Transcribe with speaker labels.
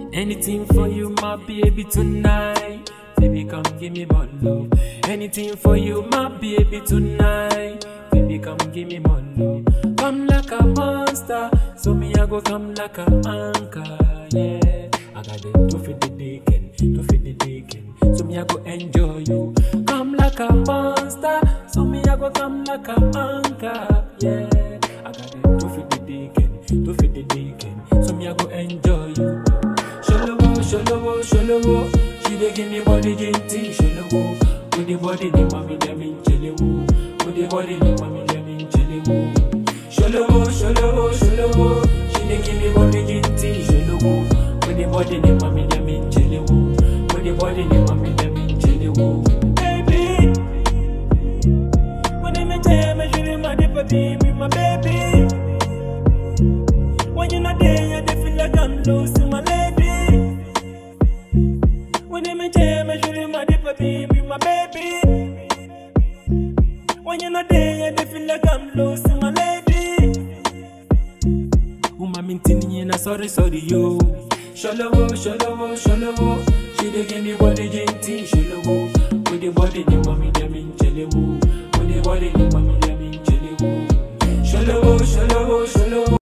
Speaker 1: Anything for you, my baby, tonight. Baby, come give me more love. Anything for you, my baby, tonight. Baby, come give me more love. Come like a monster, so me I go come like a anchor, yeah. I got the two for the deacon, two for the deacon, so me I go enjoy you. Come like a monster, so me I go come like a anchor, yeah. I got the two for the deacon, two for the deacon, so me I go enjoy you. Sholowo, sholowo, sholowo, she dey give me body jinty, sholowo. With the body, the mommy, them in chelewo. With the body, the mommy, them in chelewo. Sholowo, sholowo, sholowo, she dey give me body jinty, sholowo. With the body, the mommy, them in chelewo. With the body, the mommy, them in chelewo. Baby, when I'm in time, I should my baby, with my baby. When you're not there, I dey feel like I'm losing my lady. When I'm in time, I should my baby, with my baby. When you're not there, I dey feel like I'm losing my lady. Uma mintini na sorry sorry yo. Sholowo, sholowo, sholowo. She dey give me body jinty, sholowo. With the body, the mommy them in chelewo. With the body, the mommy them in chelewo. Sholowo, sholowo, sholowo.